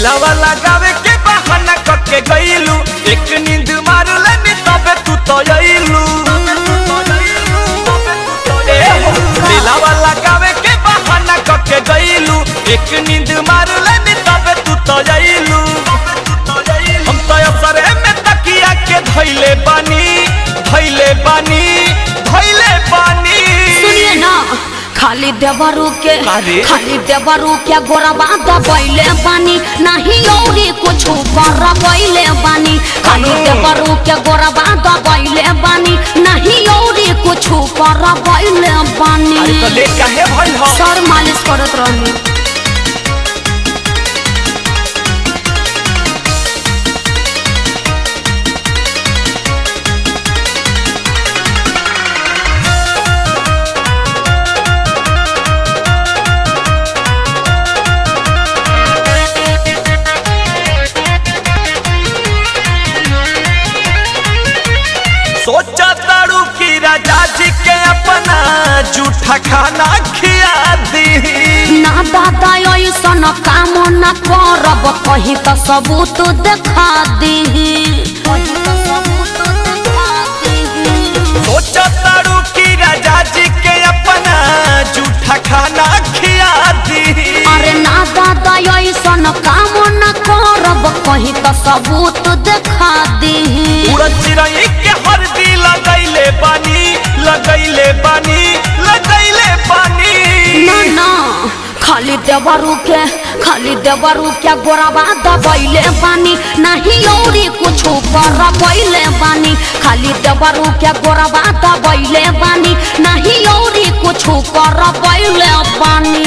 दिलावा लगावे के बहाना करके गईलू एक नींद मार लेनी तबे तू तो अइलू ए हो, दिलावा लगावे के बहाना करके गईलू एक नींद मार लेनी तबे तू तो अइलू हम तो असरे में तकिया के धइले बानी धइले बानी धइले बानी सुनिए ना खाली देवरू के अरे? खाली देवरू के गोरबा दबैले बानी नहीं औरी कुछ कर बैले बानी खाली अनु। देवरू के गोरबा दबैले बानी नहीं औरी कुछ कर बैले बानी अरे तो ले काहे भइल हो सर मालिश करत रहनी सोचा तारू की राजा जी के अपना जूठा खाना खिया दी ना दादा ऐसन काम न करब कही तो सबूत देखा दी सोचा तारू की राजा जी के अपना जूठा खाना खिया दी अरे ना दादा ऐसन काम न करब कही तो सबूत देखा दी उड़द चिरई के हरदी लगैले बानी लगैले बानी लगैले बानी ना ना खाली देवरू के खाली देवरू के गोरबा दबैले बानी नहीं औरी कुछ कर बैले बानी खाली देवरू के गोरबा दबैले बानी नहीं औरी कुछ कर बैले बानी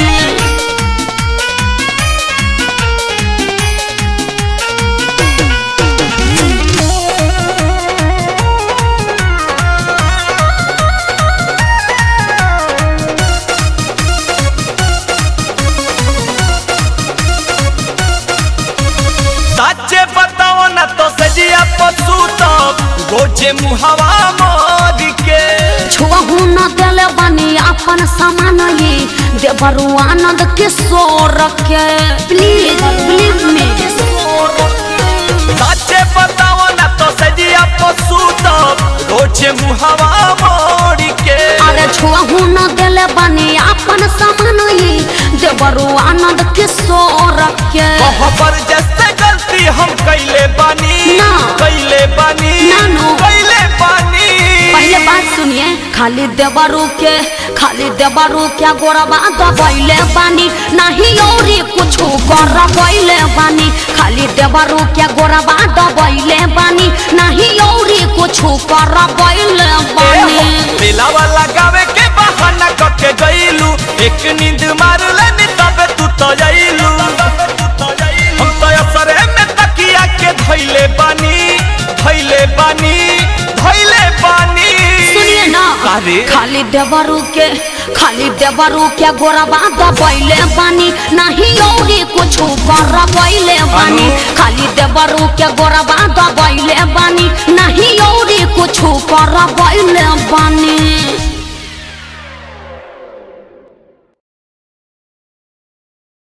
साचे बताओ ना तो सजिया पशु तो गोजे मुहवा मोद के छुअहू न देले बानी अपन सामान ये देवरू आनंद किशोर के प्लीज प्लीज मी साचे बताओ ना तो सजिया पशु तो गोजे मुहवा मोड़ के अरे छुअहू न देले बानी अपन सामान ये देवरू आनंद किशोर के पर जैसे गलती हम कैले बानी ना। कैले बानी ना, नो। कैले बानी पहले बात सुनिए खाली देवरू के खाली देवरू के गोरबा दबैले बानी नहीं औरी कुछ कर बैले बानी खाली देवरू के गोरबा दबैले बानी नहीं औरी कुछ कर बैले बानी दिलावा लगावे के बहाना करके गईलू एक नींद मार लेनी तबे तू तो जाइलू हम तो असरे में तकिया के धइले बानी धइले बानी धइले बानी सुनिए ना अरे? खाली देवरू के खाली देवरू के गोरबा दबैले बानी नहीं औरी कुछ कर बैले बानी अनु? खाली देवरू के गोरबा दबैले बानी नहीं औरी कुछ कर बैले बानी